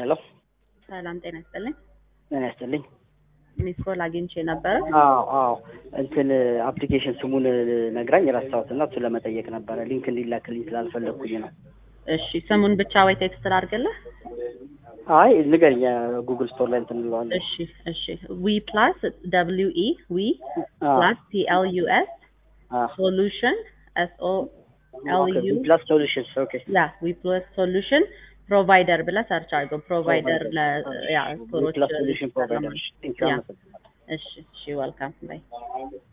ሄሎ ሰላም ጤና ይስጥልኝ። ምን ያስጥልኝ? ሚስ ኮል አግኝቼ ነበረ። አዎ አዎ እንትን አፕሊኬሽን ስሙን ነግራኝ ረሳሁት እና እሱ ለመጠየቅ ነበረ ሊንክ እንዲላክልኝ ስላልፈለግኩኝ ነው። እሺ ስሙን ብቻ ወይ ቴክስት ላድርግልህ? አይ ንገረኝ፣ ጉግል ስቶር ላይ እንትን እንለዋለን። እሺ እሺ ዊ ፕላስ ደብሊው ኢ ዊ አዎ፣ ፕላስ ቲ ኤል ዩ ኤስ አዎ። ሶሉሽን ኤስ ኦ ኤል ኦኬ፣ ዩ ፕላስ ሶሉሽንስ ኦኬ። ያ ዊ ፕላስ ሶሉሽን ፕሮቫይደር ብለህ ሰርች አድርገው። ፕሮቫይደር ለ ያ ስቶሮች ፕላስ ሶሉሽን ፕሮቫይደር። ቴንክ ዩ ያ አመሰግናለሁ። እሺ እሺ፣ ወልካም ባይ